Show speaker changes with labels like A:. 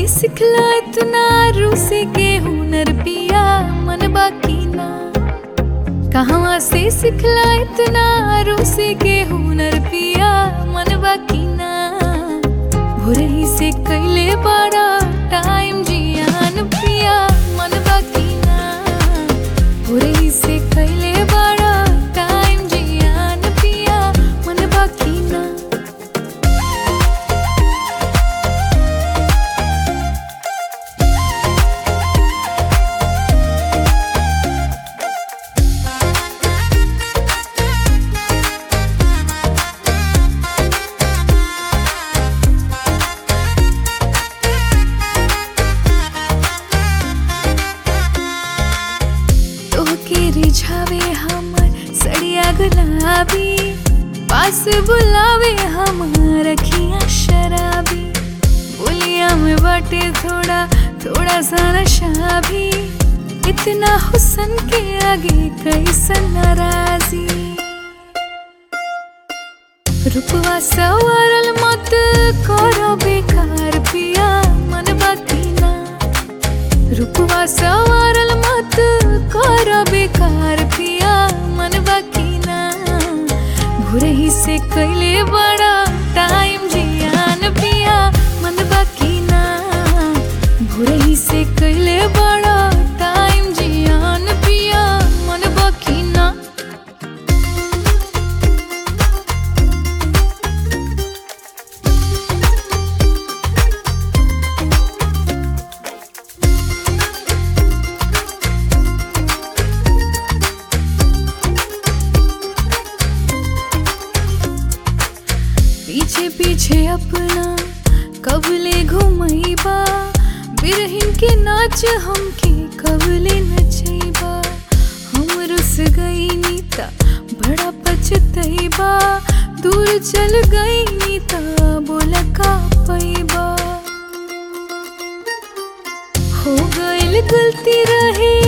A: सिखला इतना रूसी के हुनर पिया मन बाकी ना कहवा से सिखला इतना रूसी के हुनर पिया मन बाकी ना भोरही से कैले बड़ा टाइम जियान पिया मन बाकी ना भोरही से कैले बड़ा टाइम जियान पिया मन बाकी ना तोहके रिझावे हमर सड़िया गुलाबी पास बुलावे हमर अखियाँ शराबी बोलिया में बाटे थोड़ा थोड़ा सा नशा भी इतना हुसन के आगे कैसन नाराजी रुपवा सवारल मत करो बेकार पिया मन बाकी ना रुपवा सवारल मत कर बेकार पिया मन बाकी ना भोरही से कैले बड़ा टाइम जियान पिया मन बाकी ना भोरही से कैले बड़ा टाइम जियान पिया मन बाकी ना पीछे पीछे अपना कबले घुमैबा बिरहिन के नाच हमके कबले नचैबा हम रुस गई नीता बड़ा पछतैबा दूर चल गई नीता बोला का पैबा हो गइल गलती रहे